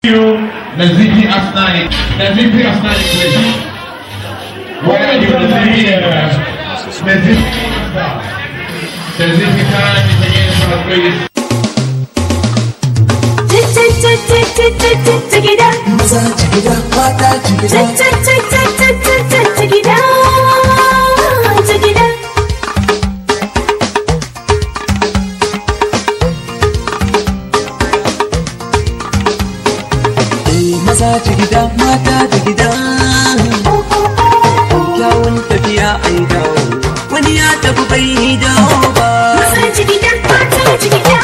you, Nazifi Asnani. Nazifi Asnani, please. Where are you, Nazifi? Nazifi. Nazifi time is again for the greatest. Jigida, maza jigida mata jigida jigida, jigida. eh maza jigida mata jigida kyawun tafiya an dawo wani ya tafi bai dawo ba Masa jigida, mata jigida.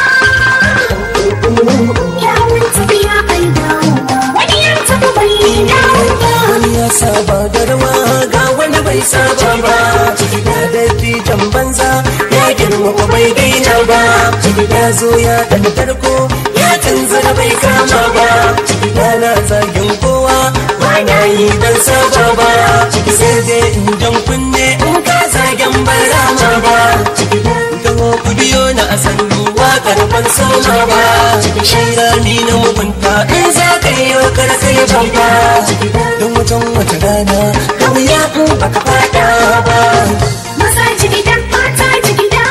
Kyawun tafiya ai dawo. Wani ya taɓa bai dawo ba. wani ya saba da rawa ga wani bai saba ba jigida da fitan banza ya girma ko bai daina ba jigida zo ya dan tarko ya tunzura bai kama ba jigida na zagin kowa ba na yi dan saba ba ciki sai dai in jan kunne in ka zagen ban rama ba Taho ku biyo na a sannu waƙar ban soma ba Shaira ni na mugunta in za ka yi wa karkai babba Don wajen wata rana da wuya in baka fada ba Masa jigida, mata jigida.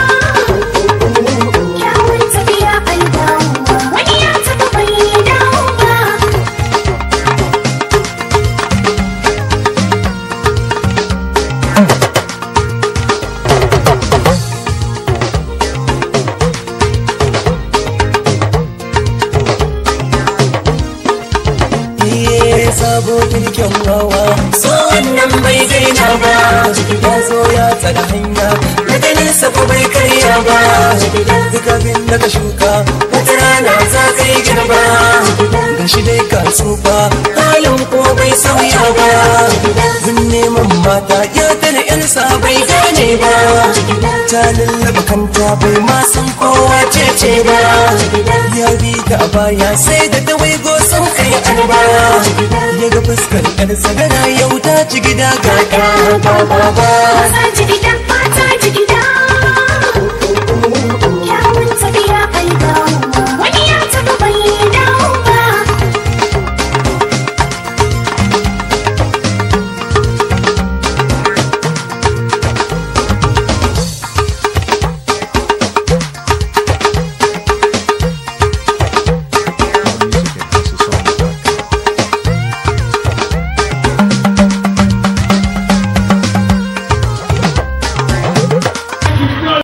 Kyawun tafiya ai dawo. Wani ya taɓa bai dawo ba. Iye sabo kirkin rawa So wannan bai daina ba Ya zo ya tsada hanya Na ganin sa ko bai karya ba Duk abin da ka shuka Wata rana za ka yi girba Ga shi dai ka tsufa Halin ko bai sauya ba Mun neman mata ya tana yarsa bai gane ba Ta lallaba kanta bai ma san kowa ce ce ba Ya bi ta a baya sai da ta waigo sun kai arba Ya ga fuskar yarsa gana yau ta ci gida ga ba ba ba Masa jigida, mata